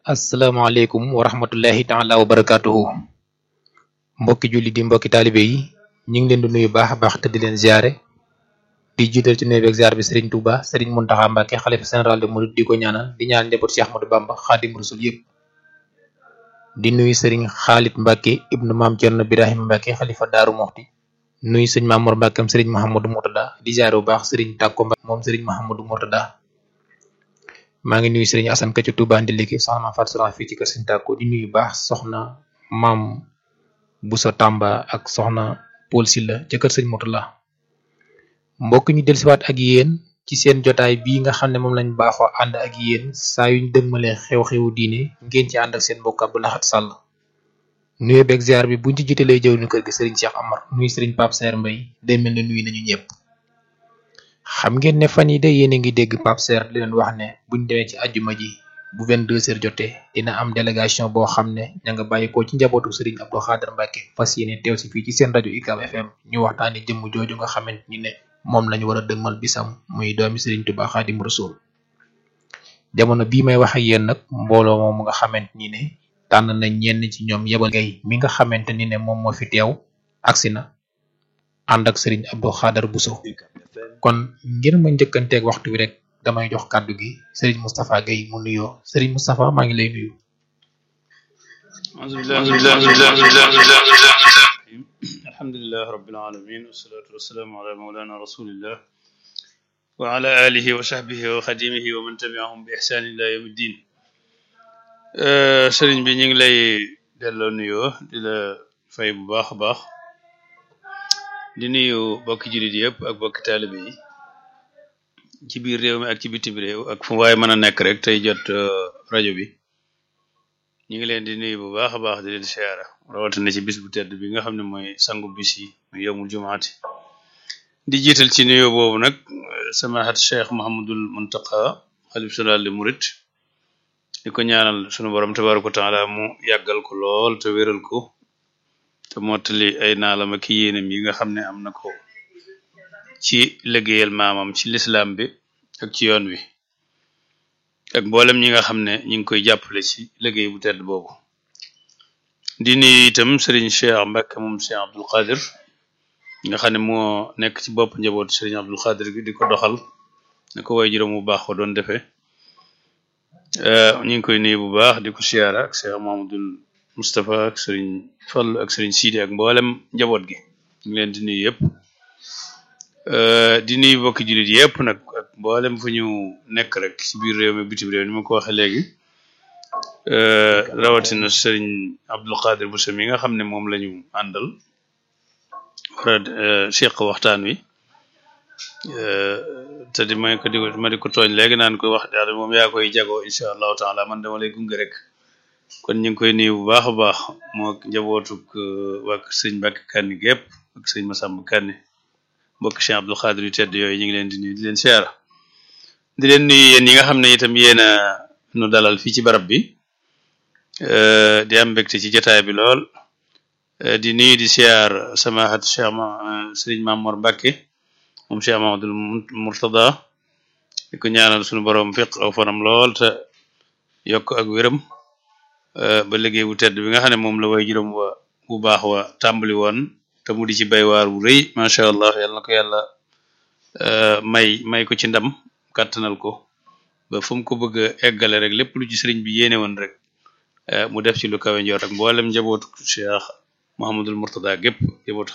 asalaamaaleykum wa rahmatullahi taala wa barakaatuhu mbokki julli di mbokki taalibe yi ñu ngi leen di nuyu baax a baax te di leen ziare di jiital ci nuyu beeg ziar bi Serigne Touba Serigne Mountakha Mbacké xalifa général de Mouride di ko ñaanal di ñaan njaboot Cheikh Ahmadou Bamba Xaadim Rasul yëpp di nuyu Serigne Khalid Mbacké ibnu maam Thierno Birahim Mbacké xalifa Daaru Moxti nuyu sëñ Mamour Mbacké am Serigne Mahamadou Mourtada di ziare bu baax Serigne Takko Mbacké moom Serigne Mahamadou Mourtada maa ngi nuyu Serigne Assane Ka ci Touba Ndiliki soxna Maam Fatou Soxna fii ci kër Serigne Takko di nuyu baax soxna maam Bousso Tamba ak soxna Paul Silla ca kër Serigne Mourtada mbokk ñu dellusiwaat ak yéen ci seen jotaay bii nga xam ne moom lañ baaxoo ànd ak yéen saa yuñ dëgmalee xew-xewu diine ngeen ci ànd ak seen mbokk Abdou Lahad Sall nuyu beeg ziar bi buñ ci jiitalee jëw ñu kër gi Serigne Cheikh Amar nuyu Serigne Pape Serre Mbaye day mel ne nuyu nañu ñëpp xam ngeen ne fan yi de yéen a ngi dégg Pape Serre di leen wax ne buñ demee ci ajjuma ji bu 22 heures jotee dina am délégation boo xam ne ña nga bàyyi ko ci njabootu Serigne Abdou Khader Mbacké fas yéene teew si fii ci seen rajo UCAB FM ñu waxtaanee jëmm jooju nga xamante ni ne moom lañu war a dëgmal bisam muy doomi Serigne Touba Xaadim Rasul jamono bii may wax ak yéen nag mbooloo moom nga xamante ni ne tànn na ñenn ci ñoom yebal gay mi nga xamante ni ne moom moo fi teew agsi na ànd ak Serigne Abdou Khader Bousso kon ngir ma njëkkanteeg waxtu wi rek damay jox kàddu gi Serigne Moustapha Guèye mu nuyoo Serigne Moustapha maa ngi lay nuyu. alhamdulilah rabbil alamin wassalatu wassalaamu ala mawlana rasulillah wa ala alihi wa sahbihi wa xadimihi wa man tabiahum bi ihsaan ila yawmi ddin sëriñ bi ñu ngi lay delloo nuyoo di la fay bu baax a baax di nuyu bokki jullit yëpp ak bokki taalibe yi ci biir réew mi ak ci bitim réew ak fu waaye mën a nekk rek tey jot rajo bi ñu ngi leen di nuyu bu baax a baax di leen siyaara rawatina ci bis bu tedd bi nga xam ne mooy sangu bis yi muy yowmul jumaati di jiital ci nuyoo boobu nag samahat cheikh Mahamadul Muntaqa xalif général des mourides di ko ñaanal sunu borom tabaraka wa taala mu yàggal ko lool te wéral ko te mottali ay naalam ak yéenam yi nga xam ne am na ko ci liggéeyal maamam ci lislaam bi ak ci yoon wi ak mboolem ñi nga xam ne ñi ngi koy jàppale ci liggéey bu tedd boobu di nuyu itam Serigne Cheikh Mbacké moom Cheikh Abdoul Khadir nga xam ne moo nekk ci bopp njabootu Serigne Abdoul Khadir gi di ko doxal ne ko way juróom bu baax ko doon defee ñu ngi koy nuyu bu baax di ko siyaara ak Cheikh Mamadou Moustapha ak Serigne Fall ak Serigne Sidi ak mboolem njaboot gi ñu ngi leen di nuyu yëpp di nuyu bokki jullit yëpp nag ak mboolem fu ñu nekk rek ci biir réew mi bitim réew ni ma ko waxee léegi rawatina Serigne Abdoul Khadir Bousso mi nga xam ne moom la ñu àndal war a seq waxtaan wi te di may ko di ma di ko tooñ léegi naan ko wax daal moom yaa koy jagoo incha allahu taala man dama lay gunge rek kon ñu ngi koy nuyu bu baax a baax moo njabootuk waa sëñ Mbàkke Kanni gépp ak sëñ Massamba Kanni mbokk Cheikh Abdoul Khadir yu tedd yooyu ñu ngi leen di nuyu di leen siyaara di leen nuyu yéen ñi nga xam ne itam yéen a nu dalal fii ci barab bi di am mbégte ci jotaay bi lool di nuyu di siyaar samahat Cheikh ma Serigne Mamour Mbacké moom Cheikh Mamadou Mourtada di ko ñaanal suñu borom fiq aw fanam lool te yokk ak wéram ba liggéey bu tedd bi nga xam ne moom la way juróom wa bu baax wa tàmbali woon te mu di ci bay waar wu rëy macha allah yal na ko yàlla may may ko ci ndam kàttanal ko ba fu mu ko bëgg a eggale rek lépp lu ci sëriñ bi yéene woon rek mu def ci lu kawe njort ak mboolem njabootu Cheikh Mouhamadul Mourtada gépp njabootu